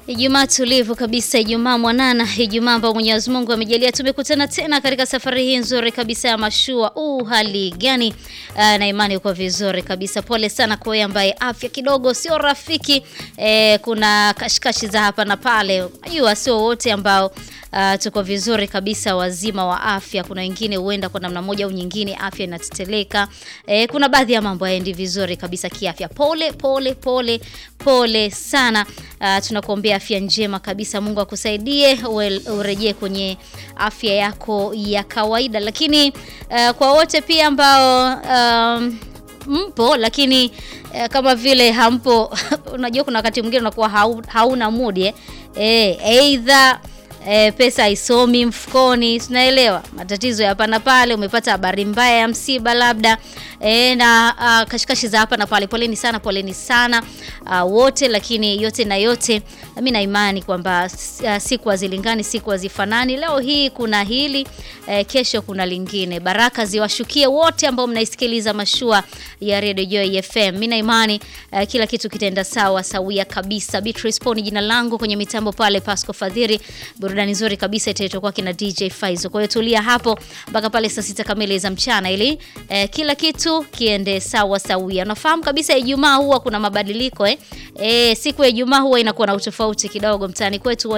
Ijumaa tulivu kabisa, Ijumaa mwanana, Ijumaa ambao Mwenyezi Mungu amejalia tumekutana tena katika safari hii nzuri kabisa ya mashua. Uh, hali gani? Uh, na imani uko vizuri kabisa. Pole sana kwa wewe ambaye afya kidogo sio rafiki. Eh, kuna kashikashi za hapa na pale. Unajua sio wote ambao Uh, tuko vizuri kabisa wazima wa afya. Kuna wengine huenda kwa namna moja au nyingine afya inateteleka. Eh, kuna baadhi ya mambo hayaendi vizuri kabisa kiafya. Pole pole pole pole sana. Uh, tunakuombea afya njema kabisa. Mungu akusaidie urejee kwenye afya yako ya kawaida, lakini uh, kwa wote pia ambao um, mpo lakini uh, kama vile hampo unajua kuna wakati mwingine unakuwa hau, hauna mudi eh, eh either E, pesa haisomi mfukoni, tunaelewa matatizo ya hapa na pale. Umepata habari mbaya ya msiba labda e, na a, kashikashi za hapa na pale. Poleni sana, poleni sana a, wote, lakini yote na yote, mimi na imani kwamba siku hazilingani, siku hazifanani. Leo hii kuna hili e, kesho kuna lingine. Baraka ziwashukie wote ambao mnaisikiliza mashua ya Radio Joy FM. Mimi na imani e, kila kitu kitaenda sawa sawia kabisa. Beatrice Poni jina langu, kwenye mitambo pale Pasco Fadhiri burudani nzuri kabisa itaitokuwa kina DJ Faizo. Kwa hiyo tulia hapo mpaka pale saa sita kamili za mchana ili eh, kila kitu kiende sawa sawia. Unafahamu kabisa Ijumaa huwa kuna mabadiliko eh. Eh, siku ya Ijumaa huwa inakuwa na utofauti kidogo mtaani kwetu.